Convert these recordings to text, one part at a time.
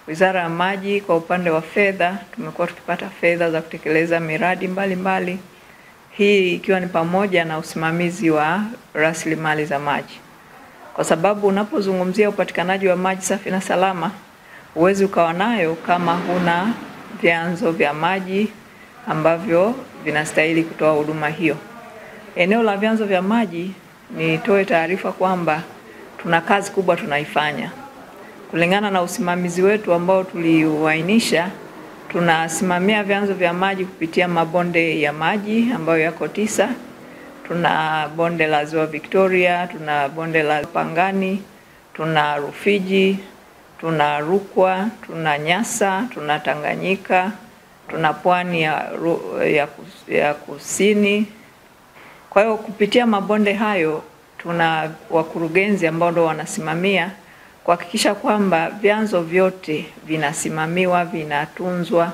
Wizara ya Maji kwa upande wa fedha tumekuwa tukipata fedha za kutekeleza miradi mbalimbali mbali. Hii ikiwa ni pamoja na usimamizi wa rasilimali za maji, kwa sababu unapozungumzia upatikanaji wa maji safi na salama huwezi ukawa nayo kama huna vyanzo vya maji ambavyo vinastahili kutoa huduma hiyo. Eneo la vyanzo vya maji, nitoe taarifa kwamba tuna kazi kubwa tunaifanya kulingana na usimamizi wetu ambao tuliuainisha. Tunasimamia vyanzo vya maji kupitia mabonde ya maji ambayo yako tisa. Tuna bonde la Ziwa Victoria, tuna bonde la Pangani, tuna Rufiji, tuna Rukwa, tuna Nyasa, tuna Tanganyika, tuna pwani ya, ya, ya kusini. Kwa hiyo kupitia mabonde hayo tuna wakurugenzi ambao ndio wanasimamia kuhakikisha kwamba vyanzo vyote vinasimamiwa, vinatunzwa,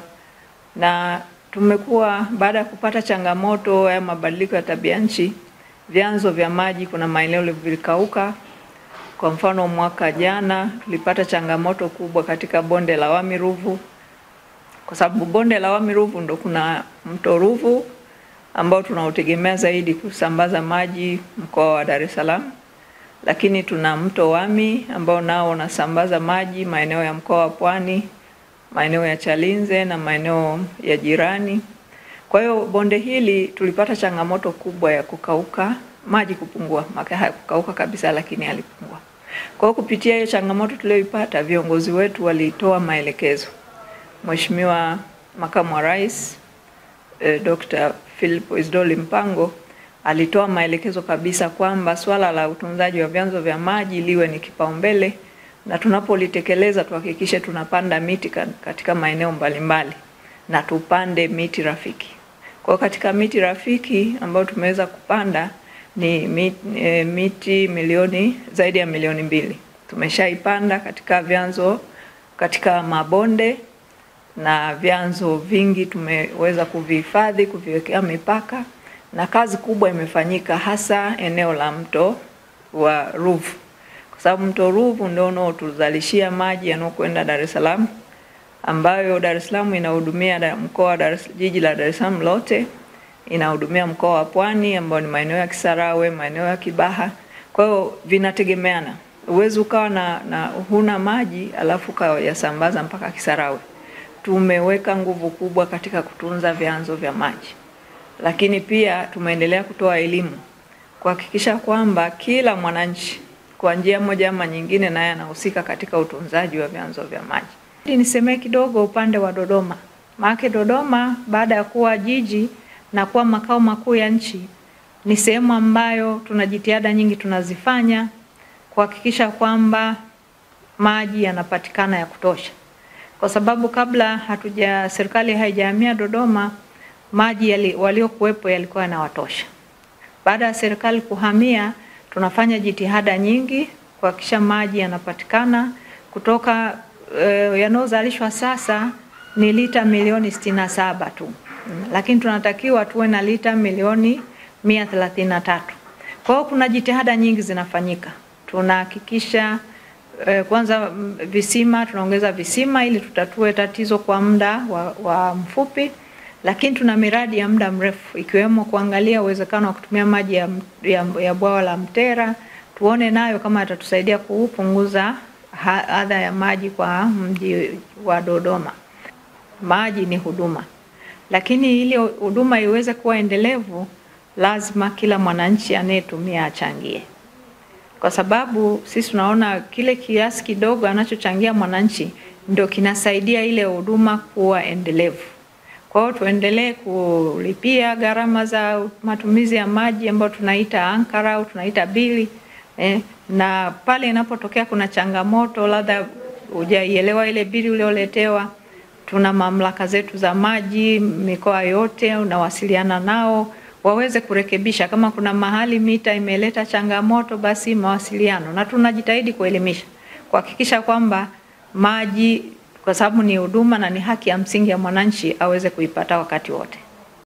na tumekuwa baada ya kupata changamoto ya mabadiliko ya tabia nchi, vyanzo vya maji, kuna maeneo vilikauka. Kwa mfano, mwaka jana tulipata changamoto kubwa katika bonde la Wami Ruvu, kwa sababu bonde la Wami Ruvu ndo kuna mto Ruvu ambao tunautegemea zaidi kusambaza maji mkoa wa Dar es Salaam lakini tuna mto Wami ambao nao unasambaza maji maeneo ya mkoa wa Pwani, maeneo ya Chalinze na maeneo ya jirani. Kwa hiyo bonde hili tulipata changamoto kubwa ya kukauka, maji kupungua, maka hayakukauka kabisa, lakini yalipungua. Kwa hiyo kupitia hiyo changamoto tuliyoipata, viongozi wetu walitoa maelekezo. Mheshimiwa Makamu wa Rais eh, Dr. Philip Isdoli Mpango alitoa maelekezo kabisa kwamba swala la utunzaji wa vyanzo vya maji liwe ni kipaumbele, na tunapolitekeleza tuhakikishe tunapanda miti katika maeneo mbalimbali na tupande miti rafiki. Kwa katika miti rafiki ambayo tumeweza kupanda ni miti, e, miti milioni zaidi ya milioni mbili tumeshaipanda katika vyanzo, katika mabonde na vyanzo vingi tumeweza kuvihifadhi, kuviwekea mipaka na kazi kubwa imefanyika hasa eneo la mto wa Ruvu, kwa sababu mto Ruvu ndio unaotuzalishia maji yanayokwenda Dar es Salaam, ambayo Dar es Salaam inahudumia mkoa wa Dar es jiji la Dar es Salaam lote, inahudumia mkoa wa Pwani ambao ni maeneo ya Kisarawe, maeneo ya Kibaha. Kwa hiyo vinategemeana, uwezi ukawa na, na huna maji alafu ukayasambaza mpaka Kisarawe. Tumeweka nguvu kubwa katika kutunza vyanzo vya maji lakini pia tumeendelea kutoa elimu kuhakikisha kwamba kila mwananchi kwa njia moja ama nyingine naye anahusika katika utunzaji wa vyanzo vya maji. Nisemee kidogo upande wa Dodoma, maana Dodoma baada ya kuwa jiji na kuwa makao makuu ya nchi ni sehemu ambayo tuna jitihada nyingi tunazifanya kuhakikisha kwamba maji yanapatikana ya kutosha, kwa sababu kabla hatuja serikali haijahamia Dodoma maji yali, waliokuwepo yalikuwa yanawatosha. Baada ya serikali kuhamia, tunafanya jitihada nyingi kuhakikisha maji yanapatikana kutoka uh, yanayozalishwa sasa ni lita milioni sitini na saba tu, lakini tunatakiwa tuwe na lita milioni mia thelathini na tatu. Kwa hiyo kuna jitihada nyingi zinafanyika, tunahakikisha uh, kwanza visima, tunaongeza visima ili tutatue tatizo kwa muda wa, wa mfupi lakini tuna miradi ya muda mrefu ikiwemo kuangalia uwezekano wa kutumia maji ya, ya, ya bwawa la Mtera, tuone nayo kama atatusaidia kupunguza adha ya maji kwa mji wa Dodoma. Maji ni huduma, lakini ili huduma iweze kuwa endelevu, lazima kila mwananchi anayetumia achangie, kwa sababu sisi tunaona kile kiasi kidogo anachochangia mwananchi ndio kinasaidia ile huduma kuwa endelevu. Kwa hiyo tuendelee kulipia gharama za matumizi ya maji ambayo tunaita ankara au tunaita bili eh, na pale inapotokea kuna changamoto, labda hujaielewa ile bili ulioletewa, tuna mamlaka zetu za maji mikoa yote, unawasiliana nao waweze kurekebisha. Kama kuna mahali mita imeleta changamoto, basi mawasiliano, na tunajitahidi kuelimisha, kuhakikisha kwamba maji kwa sababu ni huduma na ni haki ya msingi ya mwananchi aweze kuipata wakati wote.